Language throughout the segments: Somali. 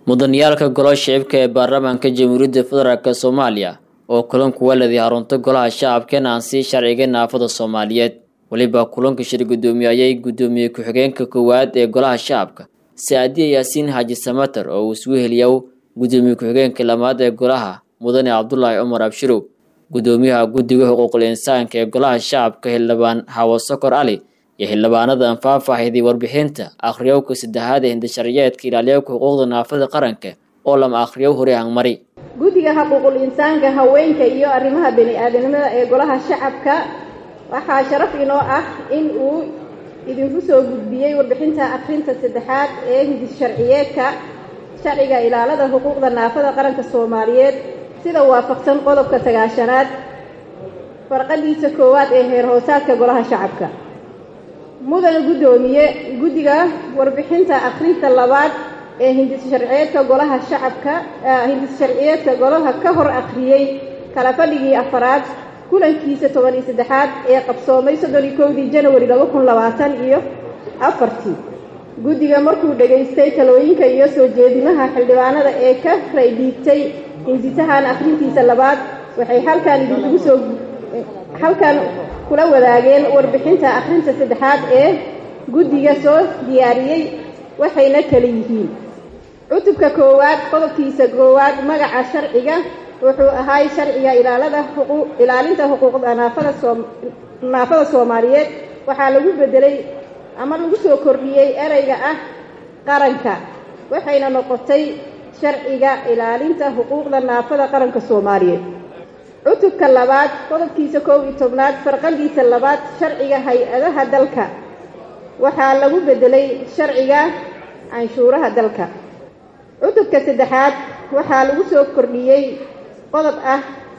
mudaniyaalka golaha shicibka ee baarlamaanka jamhuuriyadda federaalk soomaaliya oo kulan kuwa leeday harunta golaha shacabkan aan sii sharciga naafada soomaaliyeed weliba kulanka shir guddoomiyayay guddoomiye ku-xigeenka koowaad ee golaha shacabka saadiya yaasiin xaaji samater oo uu isugu heliyow guddoomiye ku-xigeenka lamaad ee golaha mudane cabdulaahi cumar abshirow guddoomiyaha guddiga xuquuqul insaanka ee golaha shacabka xildhibaan xawo sokor cali iyo xildhibaanadan faahfaahiday warbixinta akhriyowka saddexaad ee hindasharciyeedka ilaaliyowka xuquuqda naafada qaranka oo lama akhriyow hore hangmari guddiga xuquuqul insaanka haweenka iyo arrimaha bani-aadanimada ee golaha shacabka waxaa sharaf inoo ah in uu idinku soo gudbiyey warbixinta akhrinta saddexaad ee hindis sharciyeedka sharciga ilaalada xuquuqda naafada qaranka soomaaliyeed sida waafaqsan qodobka sagaashanaad farqadiisa koowaad ee heer hoosaadka golaha shacabka mudane guddoomiye guddiga warbixinta akhrinta labaad ee hindis sharciyeedka golaha shacabka hindis sharciyeedka golaha ka hor akhriyey kala fadhigii afaraad kulankiisa toban iyo saddexaad ee qabsoomay soddon iyo kowdii janawari laba kun labaatan iyo afartii guddiga markuu dhegaystay talooyinka iyo soo jeedimaha xildhibaanada ee ka raydhiigtay hindisahan akhrintiisa labaad waxay halkan idinkugu soo halkan kula wadaageen warbixinta akhrinta saddexaad ee guddiga soo diyaariyey waxayna kala yihiin cutubka koowaad qodobkiisa koowaad magaca sharciga wuxuu ahaay sharciga ilaalada ilaalinta xuquuqda naafada soo naafada soomaaliyeed waxaa lagu bedelay ama lagu soo kordhiyey ereyga ah qaranka waxayna noqotay sharciga ilaalinta xuquuqda naafada qaranka soomaaliyeed cutubka labaad qodobkiisa koob iyo tobnaad farqadiisa labaad sharciga hay-adaha dalka waxaa lagu bedelay sharciga canshuuraha dalka cutubka saddexaad waxaa lagu soo kordhiyey qodob ah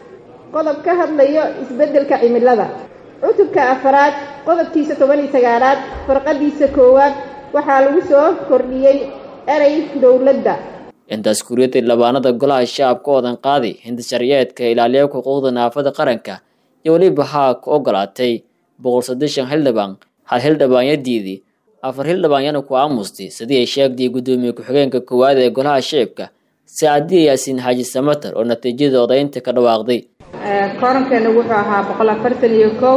qodob ka hadlayo isbeddelka cimilada cutubka afaraad qodobkiisa toban iyo sagaalaad farqadiisa koowaad waxaa lagu soo kordhiyey erey dowladda intaas kuriyada labaanada golaha shacabka oodan qaaday hindasharciyeedka ilaaliya xuquuqda naafada qaranka iyo weliba haa ku ogolaatay boqol saddeshan xildhibaan hal xildhibaanyadiidii afar xildhibaanyana ku aamustay sidii ay sheegtay guddoomiye ku-xigeenka koowaad ee golaha shicibka saadiya yaasiin xaaji samater oo natiijada odaynta ka dhawaaqday koorankeena wuxuu ahaa boqol afartan iyo kow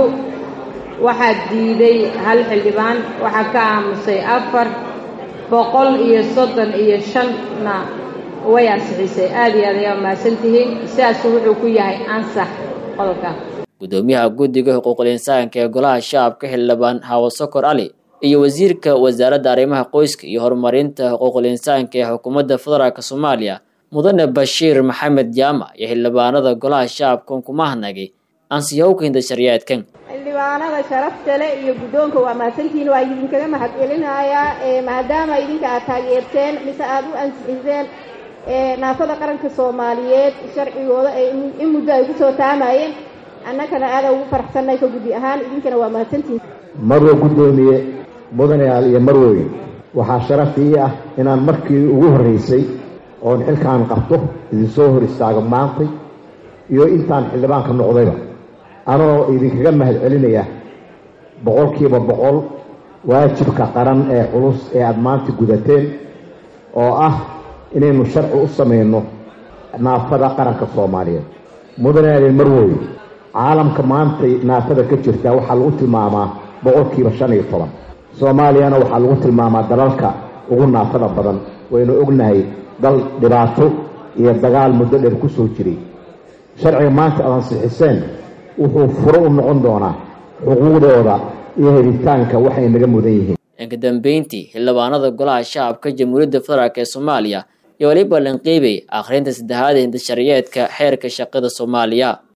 waxaa diiday hal xildhibaan waxaa ka aamusay afar boqol iyo soddon iyo shanna way ansixisay aada iyo aad ayaa mahadsantihiin sidaasu wuxuu ku yahay ansax qodobka guddoomiyaha guddiga xuquuqul insaanka ee golaha shacabka xildhibaan xawo sokor cali iyo wasiirka wasaaradda arrimaha qoyska iyo horumarinta xuquuqul insaanka ee xukuumadda federaalk soomaaliya mudane bashiir maxamed jaamac iyo xildhibaanada golaha shacabkan kuma hadnagay ansiyowka hindasharciyeedkan xildhibaanada sharafta le iyo guddoonka waa mahadsantihiin waa idinkaga mahad celinayaa maadaama idinka aad taageerteen mise aada u ansixiseen naafada qaranka soomaaliyeed sharcigooda in muddo ay kusoo taamayeen annagana aada ugu faraxsannahay ka guddi ahaan idinkana waa mahadsantihiin marwo guddoomiye mudanayaal iyo marwoyn waxaa sharaf ii ah inaan markii ugu horraysay oon xilkaan qabto idinsoo hor istaago maantay iyo intaan xildhibaanka noqdayba anoo idinkaga mahad celinaya boqolkiiba boqol waajibka qaran ee culus ee aada maanta gudateen oo ah inaynu sharci u samayno naafada qaranka soomaaliyeed mudanayaal marwoyn caalamka maantay naafada ka jirtaa waxaa lagu tilmaamaa boqolkiiba shan iyo toban soomaaliyana waxaa lagu tilmaamaa dalalka ugu naafada badan waynu ognahay dal dhibaato iyo dagaal muddo dheer ku soo jiray sharciga maanta aad ansixiseen wuxuu furo u noqon doonaa xuquuqdooda iyo helitaanka waxay naga mudan yihiin inka dambeyntii xildhibaanada golaha shacabka jamhuuriyadda federaalk ee soomaaliya iyo weliba lanqiibay akhrinta saddexaad ee hindasharciyeedka xeerka shaqada soomaaliya